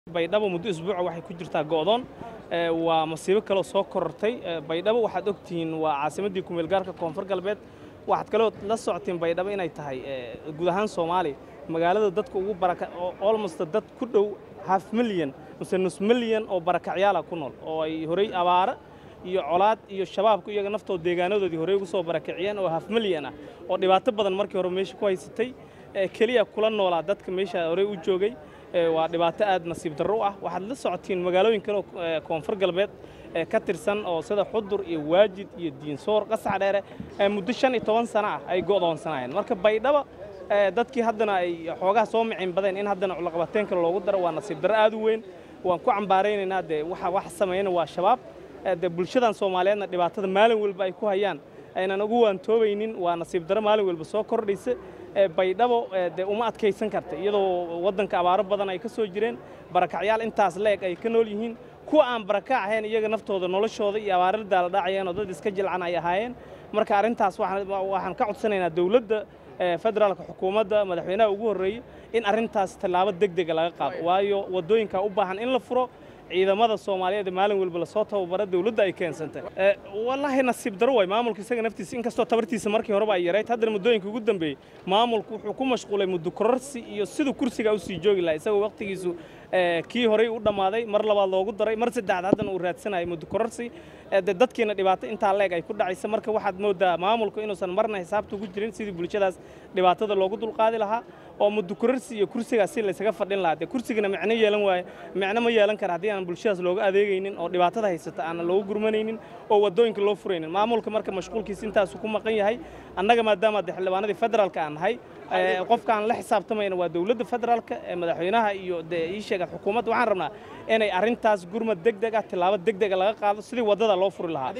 baydhabo muddo isbuuca waxay ku jirtaa go'doon waa masiibo kaloo soo korortay baydhabo waxaad ogtihiin waa caasimaddii kumeel gaarka koonfur galbeed waxaad kaloo la socotiin baydhabo inay tahay guud ahaan soomaaliya magaalada dadka ugu baraka olmost dad ku dhow half milyan mise nus milyan oo barakacyaala ku nool oo ay horey abaara iyo colaad iyo shabaabku iyaga naftooda deegaanadoodii horey ugu soo barakaciyeen oo half milyan ah oo dhibaato badan markii hore meesha ku haysatay keliya kula noolaa dadka meesha horey u joogay waa dhibaato aad nasiib darro u ah waxaad la socotiin magaalooyin kale oo koonfur galbeed ka tirsan oo sida xudur iyo waajid iyo diinsoor qasax dheere muddo shan iyo toban sano ah ay go'doonsanaayeen marka baydhaba dadkii haddana ay xoogaha soo micin badeen in haddana culaqabateen kale loogu daro waa nasiib darro aad u weyn waan ku cambaaraynaynaa dee waxa wax sameeyana waa shabaab dee bulshadan soomaaliyeedna dhibaatada maalin walba ay ku hayaan aynan ugu waantoobaynin waa nasiib darro maalin walba soo kordhaysa baydhabo dee uma adkaysan karta iyadoo waddanka abaaro badan ay ka soo jireen barakacyaal intaas leeg ay ka nool yihiin kuwa aan barakac ahayn iyaga naftooda noloshooda iyo abaarada la dhacayeen oo dad iska jilcan ay ahaayeen marka arrintaas waxaan ka codsanaynaa dowladda federaalka xukuumadda madaxweynaha ugu horreeyey in arrintaas tallaabo deg dega laga qaado waayo waddooyinkaa u baahan in la furo ciidamada soomaaliyeed maalin walba lasoo tababara dowladda ay keensantay wallaahi nasiib daro waay maamulka isaga naftiisa inkastoo tabartiisa markii horeba ay yarayd haddana muddooyinka ugu dambeeyey maamulku wuxuu ku mashquulay muddo kororsi iyo siduu kursiga usii joogi lahaa isagoo waqtigiisu kii horey u dhammaaday mar labaad loogu daray mar saddexaad haddana uu raadsanayo muddo kororsi de dadkiina dhibaato intaa leeg ay ku dhacaysa marka waxaad moodaa maamulku inuusan marna xisaabta ugu jirin sidii bulshadaas dhibaatada loogu dulqaadi lahaa oo muddo kororsi iyo kursigaas si laysaga fadhin lahaa dee kursigana micno yeelan waaye micno ma yeelan kara haddii aan bulshadaas looga adeegaynin oo dhibaatada haysata aanan loogu gurmanaynin oo waddooyinka loo furaynin maamulka marka mashquulkiisa intaasu ku maqan yahay annaga maadaama de xildhibaanadii federaalka aan nahay qofka aan la xisaabtamayna waa dowladda federaalka madaxweynaha iyo dee ii sheega xukuumadda waxaan rabnaa inay arrintaas gurmad deg deg ah tillaabo deg dega laga qaado sidii waddada loo furi lahaa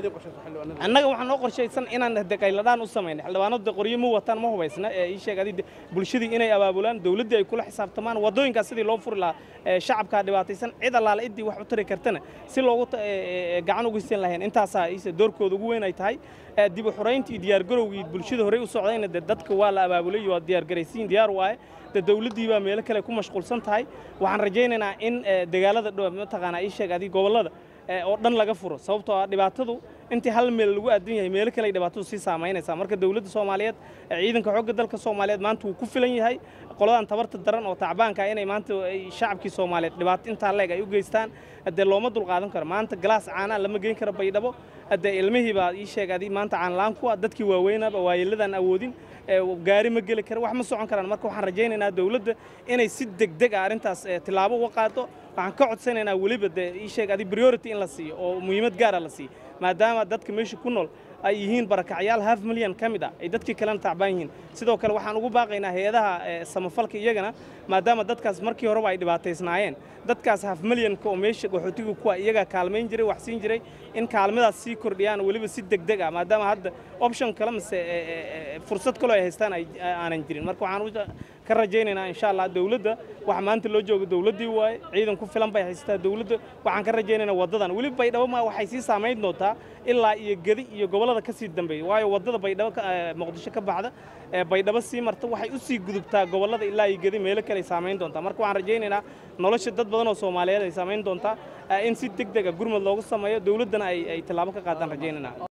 annaga waxaan noo qorshaysan inaan qayladhaan u samayna xildhibaanadu qoryo ma wataan ma hubaysna ii sheeg adi bulshadii inay abaabulaan dowladdii ay kula xisaabtamaan waddooyinkaas sidii loo furi lahaa shacabkaa dhibaataysan cid allaale ciddii wax u tari kartana si loogu gacan ugu siin lahayn intaasaa iise doorkooda ugu weyn ay tahay dib u xurayntii diyaargarowgii bulshada horey u socdayna de dadka waa la abaabulay waa diyaargaraysiin diyaar waaye de dowladdii baa meelo kale ku mashquulsan tahay waxaan rajaynaynaa in dagaalada dhow mataqaanaa ii sheeg adi gobollada oo dhan laga furo sababtoo ah dhibaatadu intii hal meel lagu aadan yahay meelo kale ay dhibaatadu sii saamaynaysaa marka dowladda soomaaliyeed ciidanka xoogga dalka soomaaliyeed maanta wuu ku filan yahay qoladan tabarta daran oo tacbaanka inay maanta shacabkii soomaaliyeed dhibaato intaa leeg ay u geystaan dee looma dulqaadan karo maanta galaas caanaa lama geyn karo baydhabo dee ilmihii baa ii sheeg adi maanta caanlaan ku ah dadkii waaweynaba waayeeladan awoodin gaari ma geli kara wax ma socon karaan marka waxaan rajaynaynaa dowladda inay si degdeg ah arrintaas tillaabo uga qaado waxaan ka codsanaynaa weliba dee ii sheeg adi priority in la siiyo oo muhiimad gaara la siiyo maadaama dadka meesha ku nool ay yihiin barakacyaal half milyan ka mid ah ay dadkii kalena tacbaan yihiin sidoo kale waxaan ugu baaqaynaa hay-adaha samafalka iyagana maadaama dadkaas markii horeba ay dhibaataysnaayeen dadkaas half milyanka oo meesha qaxootiga kuwa iyagaa kaalmayn jiray wax siin jiray in kaalmadaas sii kordhiyaan weliba si degdeg ah maadaama hadda option kale mise fursad kaloo ay haystaan aanan jirin marka waxaan ka rajaynaynaa insha allah dowladda waxa maanta loo joogo dowladdii waaye ciidan ku filan bay haysataa dowladda waxaan ka rajaynaynaa waddadan weliba baydhabo ma waxay sii saamayn doontaa ilaa iyo gedi iyo gobollada ka sii dambeeya waayo waddada baydhabo muqdisho ka baxda baydhabo sii marta waxay u sii gudubtaa gobollada ilaa iyo gedi meelo kale ay saamayn doontaa marka waxaan rajaynaynaa nolosha dad badan oo soomaaliyeed ay saamayn doontaa in si deg deg a gurmad loogu sameeyo dowladdana ay tillaabo ka qaadaan rajaynaynaa